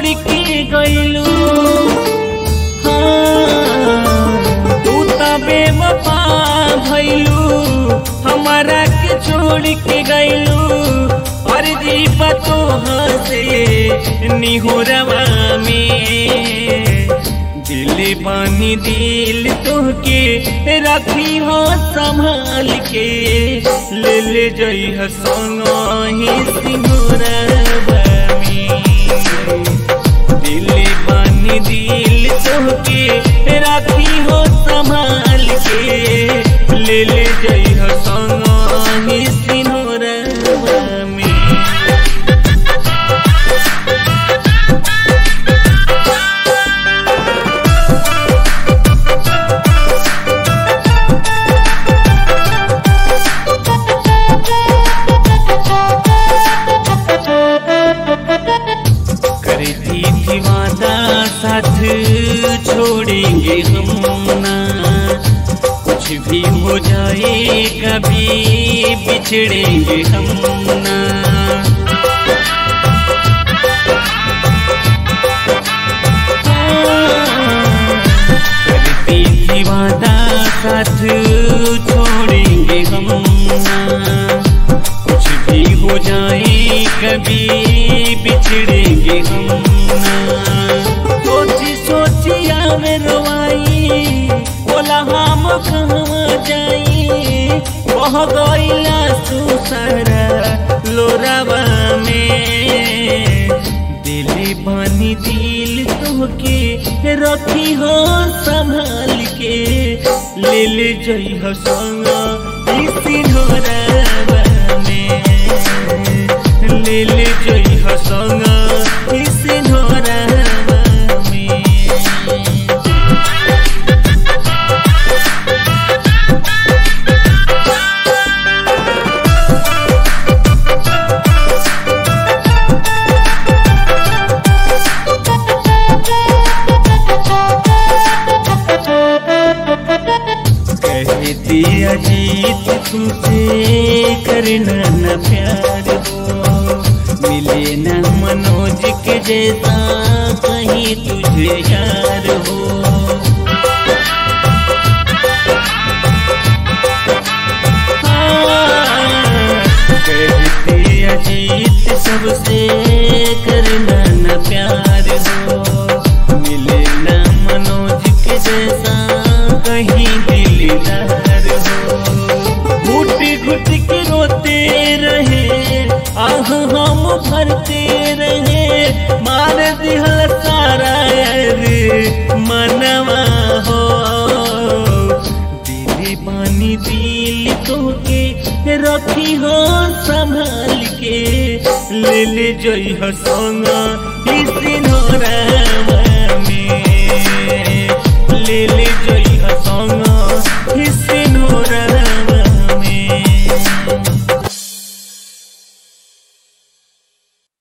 छोड़ के गइलू हाँ, तू त बेवफा भइलू हमारा के छोड़ के गइलू और जीवा तो हंसे निहुरवा में दिल बानी दिल तोहके रखी हो संभाल के ले ले जई हो संग ही सिंहरवा में दिल बानी दिल तोहके राखी हो संभाल के ले ले जई हो संग ही सिंहरवा में करती थी वादा साथ छोड़ेंगे हम ना कुछ भी हो जाए कभी बिछड़ेंगे हम ना करती थी वादा साथ छोड़ेंगे हम ना कुछ भी हो जाए कभी बिछड़ेंगे हम ना सोची सोची आवे रोवाई बोला हम कहाँ जाई बह गईला सुसरा लोरावा में दिल बानी दिल तोहके रखी हो संभाल के ले ले जई हो संग इसी ढोरावा में ले ले जई हो संग इसी ढोरावा में कहती अजीत तुझसे करना न प्यार हो मिले न मनोज के जैसा कहीं तुझे यार हो कहती अजीत सबसे करना न प्यार हो मिले न मनोज के जैसा कहीं दिलदार हो घुट घुट के रोते रहे आह हम भरते रहे मार दिहल सारा रे मनवा हो दिल पानी दिल तोके रखी हो संभाल के ले ले जई हो संग इसी नोरा में ले ले